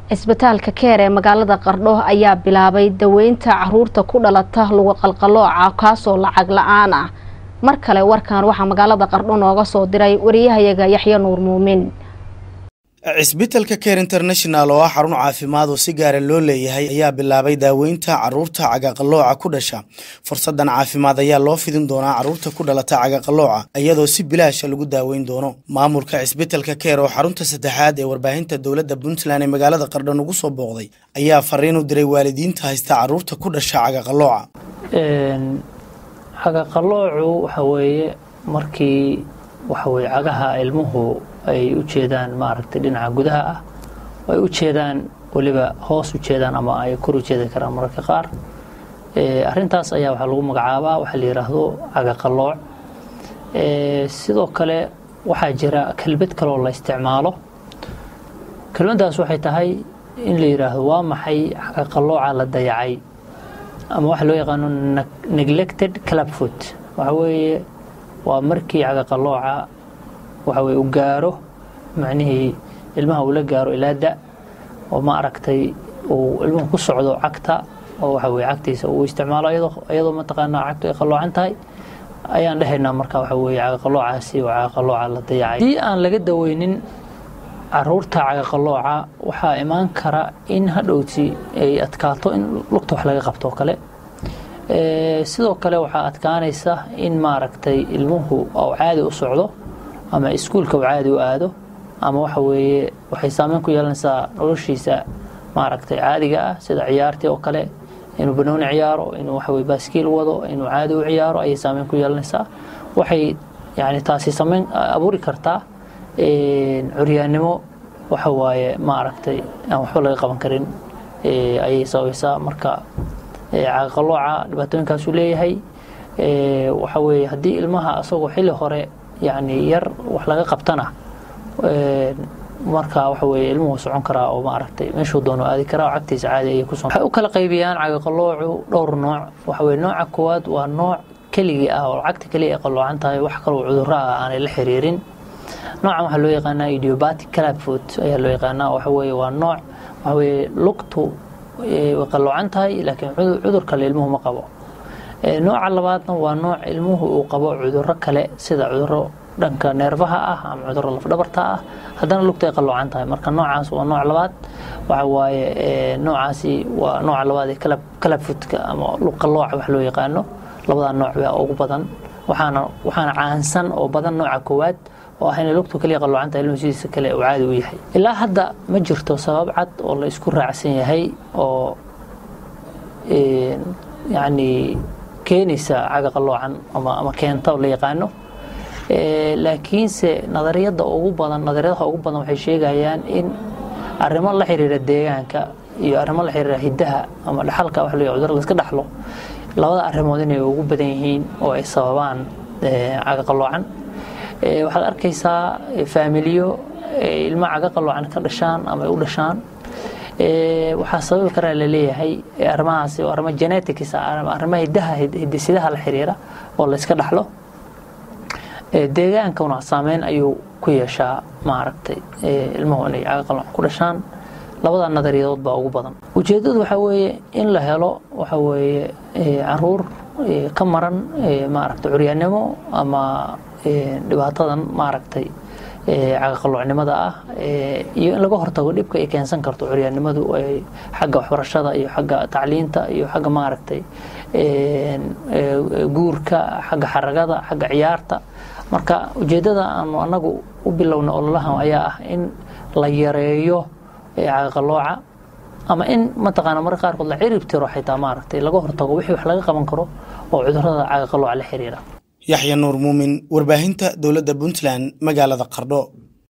cisbitaalka keer ee magaalada qardho ayaa bilaabay daweynta caruurta ku dhalata lugu qalqalooca kaasoo lacag la-aan ah mar kale warkan waxaa magaalada qardho nooga soo diray wariyahayaga yaxya nuur muumin cisbitalka care international oo ah xarun caafimaad oo si gaara loo leeyahay ayaa bilaabay daaweynta caruurta cagaqalooca ku dhasha fursadan caafimaad ayaa loo fidin doonaa caruurta ku dhalata cagaqalooca iyadoo si bilaasha lagu daaweyn doono maamulka cisbitalka care oo xarunta saddexaad ee warbaahinta dowladda puntland ee magaalada qardhan ugu soo booqday ayaa fariin u diray waalidiinta haysta caruurta ku dhasha cagaqalooca cagaqaloocu waxa weeye markii waxa weye cagaha ilmuhu ay u jeedaan maaragtay dhinaca gudaha ah ay u jeedaan weliba hoos u jeedaan ama ay kor u jeedi karaan mararka qaar arintaas ayaa waxaa lagu magacaabaa waxaa la yidhaahdo cagaqalooc sidoo kale waxaa jira kelmad kaloo la isticmaalo kelmaddaas waxay tahay in la yidhaahdo waa maxay cagaqalooca la dayacay ama waxa loo yaqaano neglected clubfoot waxa weeye waa markii cagaqalooca waxa weye u gaaro macnihii ilmaha uu la gaaro ilaa da oo ma aragtay uu ilmuhu ku socdo cagta oo waxa weye cagtiisa uu isticmaalo iyadoo mataqaanaa cagtu ay qaloocan tahay ayaan dhehaynaa marka waxa weye cagaqaloocaasi waa cagaqalooca la dayacay haddii aan laga daweynin caruurta cagaqalooca waxaa imaan kara in hadhowti ay adkaato in lugta wax laga qabto oo kale sidoo kale waxaa adkaanaysa in maaragtay ilmuhu oo caadi u socdo ama iskuulka uu caadi u aado ama waxa weeye waxay saameyn ku yeelanaysaa noloshiisa maaragtay caadiga ah sida ciyaartii oo kale inuu banooni ciyaaro inuu waxa weye baaskiil wado inuu caadi u ciyaaro ayay saameyn ku yeelanaysaa waxay yani taasi saameyn abuuri kartaa curyaannimo waxa waaye maaragtay aan waxba laga qaban karin ayay sabaysaa marka caqalooca dhibaatooyinkaasuu leeyahay waxa weeye haddii ilmaha asagoo xilli hore yani yar wax laga qabtana marka waxa weye ilmuhu socon karaa oo maaragtay meeshuu doono aadi karaa oo cagtiisa caadi ayay ku waxay u kala qaybiyaan cagaqaloocu dhowr nooc waxa weye nooca koowaad waa nooc keligii ah oo cagta keliya ay qaloocan tahay wax kaloo cudurro ah aanay la xiriirin noocan waxaa loo yaqaanaa idiobatic clubfoot ayaa loo yaqaanaa waxa weye waa nooc waxa weye lugtu way qaloocan tahay laakiin cudur kale ilmuhu ma qabo nooca labaadna waa nooc ilmuhu uu qabo cuduro kale sida cuduro dhanka neerfaha ah ama cuduro lafdhabarta ah haddana lugta ay qaloocan tahay marka noocaas waa nooc labaad waxa waaye noocaasi waa nooca labaad ee kalabfutka ama luqalooca wax loo yaqaano labadaa nooc baa ugu badan waxaana waxaana caansan oo badan nooca koowaad oo ah inay lugtu kaliya qaloocan tahay ilmuhu sidiisa kale uu caadi u yahay ilaa hadda ma jirto sabab cad oo la isku raacsan yahay oo yacni keenaysa cagaqaloocan ama keenta oo la yaqaano laakiinse nadariyada ugu badan nadariyadaha ugu badan waxay sheegayaan in arrimo la xiriira deegaanka iyo arrimo la xiriira hiddaha ama dhaxalka wax loo cudurada iska dhaxlo labada arrimood inay ugu badan yihiin oo ay sababaan cagaqaloocan waxaad arkaysaa faamiliyo ilmo cagaqaloocan ka dhashaan ama ay u dhashaan waxaa sababi karaa laleeyahay arrimahaasi oo arrimo genetics arrimo hidaha hidisidaha la xiriira oo la iska dhaxlo deegaankuna saameyn ayuu ku yeeshaa maaragtay ilmuhu inay cagaqaloocan ku dhashaan labada nadariyadood baa ugu badan ujeedadu waxaa weeye in la helo waxa weeye caruur ka maran maaragtay curyaannimo ama dhibaatadan maaragtay cagaqaloocnimada ah iyo in laga hortago dhibka ay keensan karto curyaannimadu xagga waxbarashada iyo xagga tacliinta iyo xagga maaragtay guurka xagga xaragada xagga ciyaarta marka ujeeddada aanu annagu u bilowna ololahan ayaa ah in la yareeyo cagaqalooca ama in mataqaana marka qaarkood la cirib tiro xitaa maaragtay laga hortago wixii wax laga qaban karo oo cudurrada cagaqalooca la xiriira yaxya nuur muumin warbaahinta dowladda puntland magaalada qardho